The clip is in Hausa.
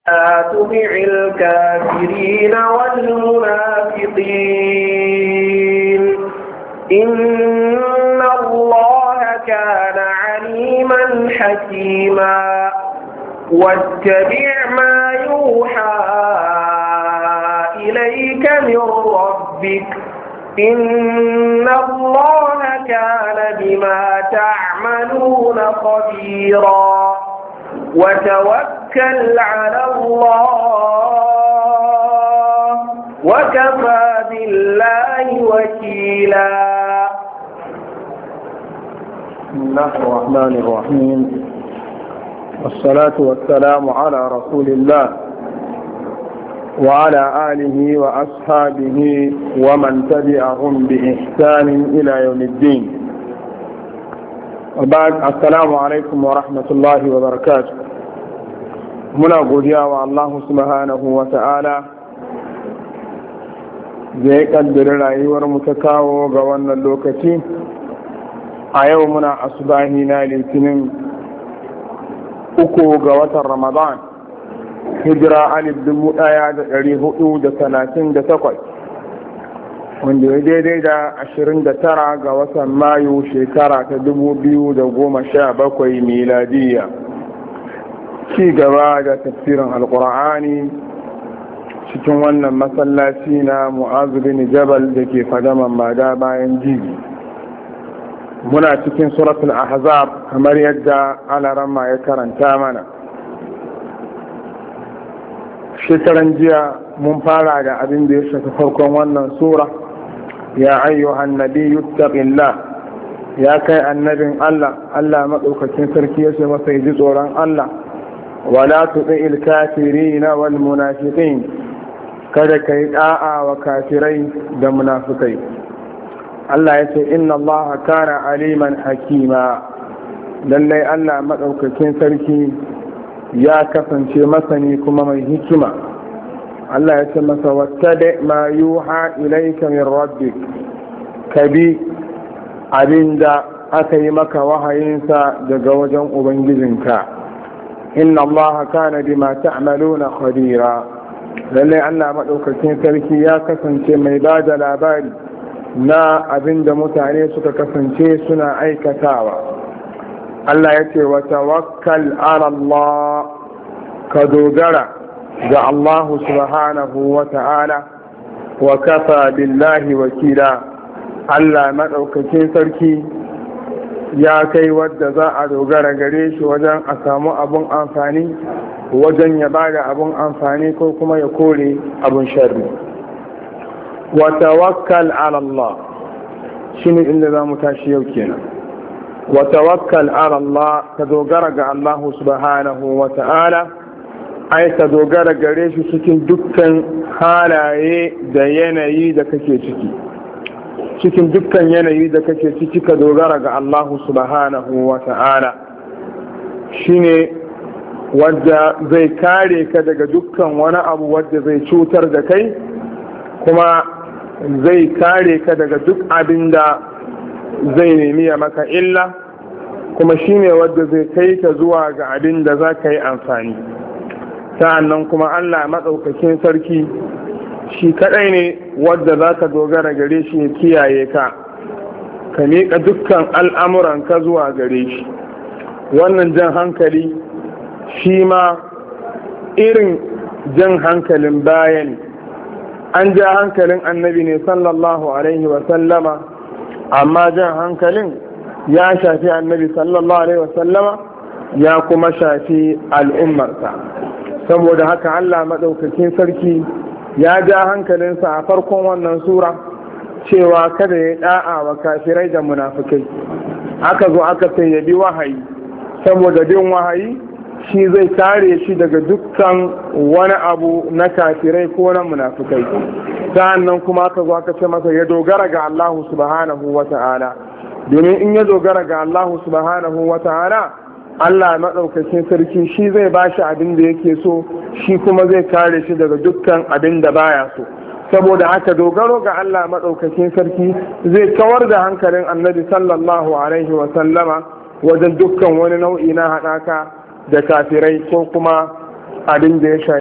لا تطع الكافرين والمنافقين إن الله كان عليما حكيما واتبع ما يوحى إليك من ربك إن الله كان بما تعملون خبيرا وتوكل على الله وكفى بالله وكيلا بسم الله الرحمن الرحيم والصلاة والسلام على رسول الله وعلى آله وأصحابه ومن تبعهم بإحسان إلى يوم الدين وبعد السلام عليكم ورحمة الله وبركاته muna godiya wa Allah subhanahu wa ta'ala da ya kaddari rayuwar mu ta kawo ga wannan lokaci a yau muna asubahi na litinin uku ga watan ramadan hijira alif dubu daya da dari hudu da talatin da takwas wanda ya daidai da ashirin da tara ga watan mayu shekara ta dubu biyu da goma sha bakwai miladiyya ci gaba da tafsirin alkur'ani cikin wannan masallaci na mu'azu bin jabal da ke fadaman mada bayan jibi muna cikin suratul ahzab kamar yadda alarama ya karanta mana shekaran jiya mun fara da abin da ya shafi farkon wannan sura ya ayyuhan nabiyyu taqillah ya kai annabin Allah Allah maɗaukakin sarki ya ce masa ji tsoron Allah wala tuɗi kafirina wal munafiqin kada ka yi ɗa'a wa kafirai da munafikai Allah ya ce inna Allah kana aliman hakima lallai Allah maɗaukakin sarki ya kasance masani kuma mai hikima Allah ya ce masa wattabi ma yuha ilayka min rabbik kabi abinda aka yi maka wahayinsa daga wajen ubangijinka inna allaha kana bima ta'maluna khabira lallai Allah madaukakin sarki ya kasance mai ba da labari na abinda mutane suka kasance suna aikatawa Allah ya ce wa tawakkal ala Allah ka dogara ga Allah subhanahu wa ta'ala wa kafa billahi wakila Allah maɗaukakin sarki ya kai wadda za a dogara gare shi wajen a samu abun amfani wajen ya ba da abun amfani ko kuma ya kore abun sharri wa tawakkal ala Allah shi ne inda za mu tashi yau kenan wa tawakkal ala Allah ka dogara ga Allah subhanahu wa ta'ala ai ka dogara gare shi cikin dukkan halaye da yanayi da kake ciki cikin dukkan yanayi da kake ciki ka dogara ga Allah subhanahu wa ta'ala shine wadda zai kare ka daga dukkan wani abu wadda zai cutar da kai kuma zai kare ka daga duk abin da zai nemi ya maka illa kuma shine wadda zai kai ka zuwa ga abin da za ka yi amfani sa'annan kuma Allah maɗaukakin sarki shi kaɗai ne wadda za ka dogara gare shi ya kiyaye ka ka miƙa dukkan al'amuranka zuwa gare shi wannan jan hankali shi ma irin jan hankalin bayan an ja hankalin annabi ne sallallahu alaihi wasallama amma jan hankalin ya shafi annabi sallallahu alaihi wasallama ya kuma shafi al'ummarsa saboda haka allah maɗaukakin sarki ya ja hankalinsa a farkon wannan sura cewa kada ya da'a wa kafirai da munafukai aka zo aka sai ya bi wahayi saboda bin wahayi shi zai kare shi daga dukkan wani abu na kafirai ko na munafukai sa'annan kuma aka zo aka ce masa ya dogara ga Allah subhanahu wa ta'ala domin in ya dogara ga Allah subhanahu wa ta'ala Allah maɗaukakin sarki shi zai ba shi abin da yake so shi kuma zai kare shi daga dukkan abin da baya so saboda haka dogaro ga Allah maɗaukakin sarki zai kawar da hankalin annabi sallallahu alaihi wa sallama wajen dukkan wani nau'i na haɗaka da kafirai ko kuma abin da ya shafi